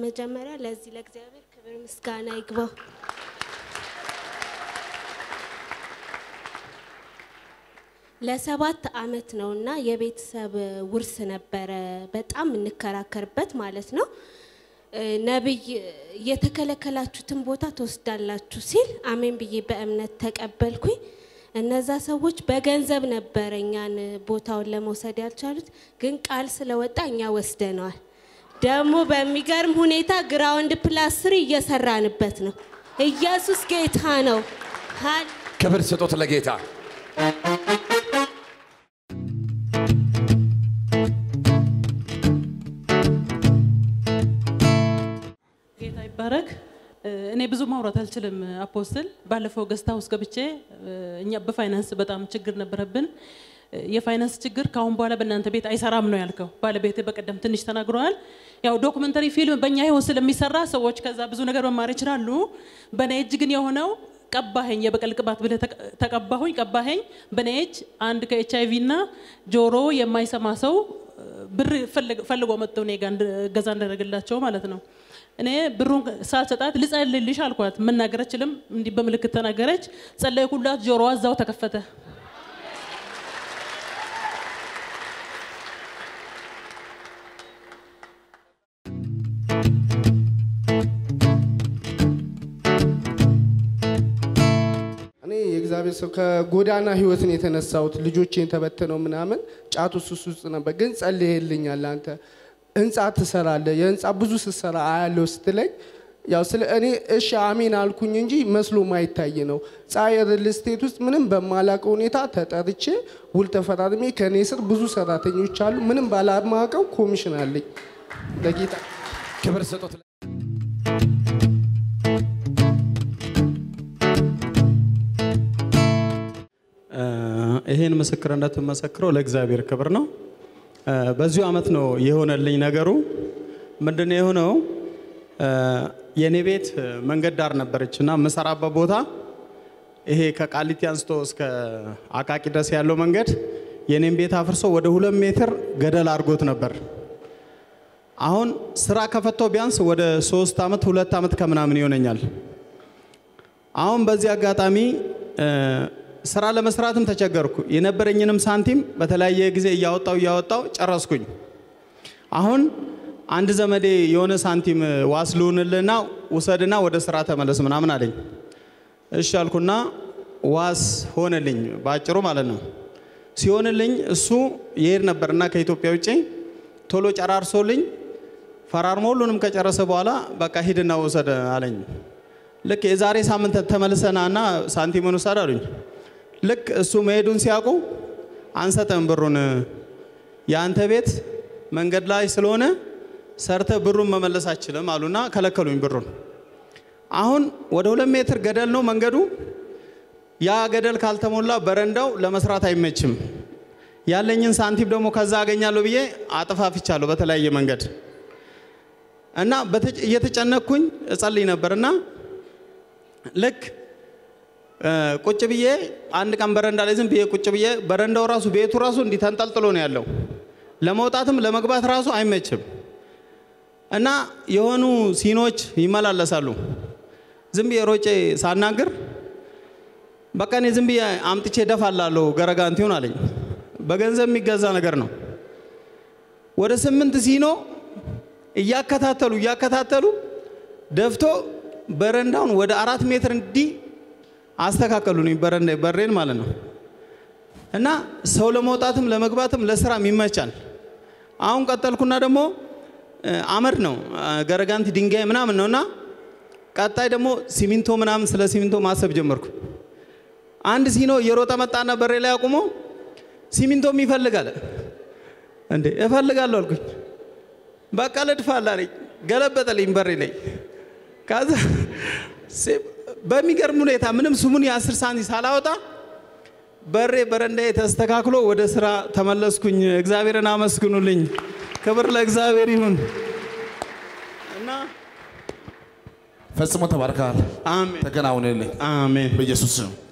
በመጀመሪያ ለዚህ ለእግዚአብሔር ክብር ምስጋና ይግባው። ለሰባት አመት ነው እና የቤተሰብ ውርስ ነበረ በጣም እንከራከርበት ማለት ነው። እ፣ ነቢይ የተከለከላችሁትን ቦታ ትወስዳላችሁ ሲል አሜን ብዬ በእምነት ተቀበልኩኝ። እነዛ ሰዎች በገንዘብ ነበረ እኛን ቦታውን ለመውሰድ ያልቻሉት፣ ግን ቃል ስለወጣ እኛ ወስደነዋል። ደግሞ በሚገርም ሁኔታ ግራውንድ ፕላስ ስሪ እየሰራንበት ነው። ኢየሱስ ጌታ ነው። ሃሌ ክብር ስጦት ለጌታ ጌታ ይባረክ። እ፣ እኔ ብዙ ማውራት አልችልም። አፖስትል ባለፈው ገስታ ውስጥ ገብቼ እ፣ እኛ በፋይናንስ በጣም ችግር ነበረብን። እ፣ የፋይናንስ ችግር ከአሁን በኋላ በእናንተ ቤት አይሰራም ነው ያልከው። ባለቤት በቀደም ትንሽ ተናግረዋል። ያው ዶክመንተሪ ፊልም በእኛ ህይወት ስለሚሰራ ሰዎች ከዛ ብዙ ነገር መማር ይችላሉ። በእኔ እጅ ግን የሆነው ቀባኸኝ፣ የበቀል ቅባት ብለህ ተቀ- ተቀባሁኝ፣ ቀባኸኝ። በእኔ እጅ አንድ ከኤች አይቪ እና ጆሮ የማይሰማ ሰው እ፣ ብር ፈልግ- ፈልጎ መጥቶ እኔ ጋር እንድ- እገዛ እንዳደረግላቸው ማለት ነው። እኔ ብሩን ሳልሰጣት ልጸልልሽ አልኳት። መናገር አችልም፣ እንዲህ በምልክት ተናገረች። ጸለይኩላት፣ ጆሮዋ እዛው ተከፈተ። እኔ የእግዚአብሔር ሰው ከጎዳና ህይወትን የተነሳሁት ልጆቼን ተበትነው ምናምን ጫት ውስጥ ውስጥ ውስጥ ነበር። ግን ጸልይልኛል አንተ ህንፃ ትሰራለህ የህንፃ ብዙ ስትሰራ አያለው ስትለኝ ያው ስለ እኔ እሺ አሜን አልኩኝ እንጂ መስሎ ማይታይ ነው። ፀሐይ ሪል ስቴት ውስጥ ምንም በማላውቀው ሁኔታ ተጠርቼ ውል ተፈራርሜ ከእኔ ስር ብዙ ሰራተኞች አሉ። ምንም ባላማውቀው ኮሚሽን አለኝ ለጌታ ክብር ስጦት ይሄን ምስክርነት የምመሰክረው ለእግዚአብሔር ክብር ነው። እ፣ በዚሁ ዓመት ነው የሆነልኝ ነገሩ። ምንድነው የሆነው? እ፣ የኔ ቤት መንገድ ዳር ነበረች እና የምሰራበት ቦታ ይሄ ከቃሊቲ አንስቶ እስከ አቃቂ ድረስ ያለው መንገድ የኔን ቤት አፍርሶ ወደ ሁለት ሜትር ገደል አድርጎት ነበር። አሁን ስራ ከፈተው ቢያንስ ወደ ሶስት ዓመት ሁለት ዓመት ከምናምን ይሆነኛል። አሁን በዚህ አጋጣሚ እ፣ ስራ ለመስራትም ተቸገርኩ። የነበረኝንም ሳንቲም በተለያየ ጊዜ እያወጣው እያወጣው ጨረስኩኝ። አሁን አንድ ዘመዴ የሆነ ሳንቲም ዋስ ልሁንልና ውሰድና ወደ ስራ ተመለስ ምናምን አለኝ። እሺ አልኩና ዋስ ሆነልኝ፣ በአጭሩ ማለት ነው። ሲሆንልኝ እሱ ይሄድ ነበርና ከኢትዮጵያ ውጭ ቶሎ ጨራርሶልኝ ፈራርሞ ሁሉንም ከጨረሰ በኋላ በቃ ሂድና ውሰድ አለኝ። ልክ የዛሬ ሳምንት ተመልሰናና ሳንቲሙን ውሰድ አሉኝ። ልክ እሱ መሄዱን ሲያውቁ አንሰጥም ብሩን፣ የአንተ ቤት መንገድ ላይ ስለሆነ ሰርተ ብሩን መመለስ አችልም አሉና ከለከሉኝ ብሩን። አሁን ወደ ሁለት ሜትር ገደል ነው መንገዱ። ያ ገደል ካልተሞላ በረንዳው ለመስራት አይመችም። ያለኝን ሳንቲም ደግሞ ከዛ አገኛለሁ ብዬ አጥፋፍቻለሁ በተለያየ መንገድ እና በተጨ- እየተጨነቅኩኝ እጸልይ ነበርና ልክ እ፣ ቁጭ ብዬ አንድ ቀን በረንዳ ላይ ዝም ብዬ ቁጭ ብዬ በረንዳው ራሱ ቤቱ ራሱ እንዲህ ተንጠልጥሎ ነው ያለው። ለመውጣትም ለመግባት ራሱ አይመችም እና የሆኑ ሲኖች ይመላለሳሉ። ዝም ብዬ ሮጬ ሳናግር በቃ እኔ ዝም ብዬ አምጥቼ ደፋላለሁ ገረጋንቲውን አለኝ። በገንዘብ የሚገዛ ነገር ነው። ወደ ስምንት ሲኖ እያከታተሉ እያከታተሉ ደፍቶ በረንዳውን ወደ አራት ሜትር እንዲህ አስተካከሉልኝ። በረንዳ በሬን ማለት ነው። እና ሰው ለመውጣትም ለመግባትም ለስራም ይመቻል። አሁን ቀጠልኩና ደግሞ እ፣ አመድ ነው እ፣ ገረጋንቲ ድንጋይ ምናምን ነው እና ቀጣይ ደግሞ ሲሚንቶ ምናምን ስለ ሲሚንቶ ማሰብ ጀመርኩ። አንድ ሲኖ እየሮጠ መጣና በሬ ላይ አቁሞ ሲሚንቶም ይፈልጋል እንዴ እፈልጋለሁ አልኩኝ። በቃ ልድፋል አለኝ። ገለበጠልኝ በሬ ላይ። ከዛ ሲ- በሚገርም ሁኔታ ምንም ስሙን የአስር ሳንቲም ሳላወጣ በሬ በረንዳዬ ተስተካክሎ ወደ ስራ ተመለስኩኝ። እግዚአብሔርን አመስግኑልኝ። ክብር ለእግዚአብሔር ይሁን እና ፈጽሞ ተባርከሃል። አሜን ተከናውንልኝ አሜን በኢየሱስ ስም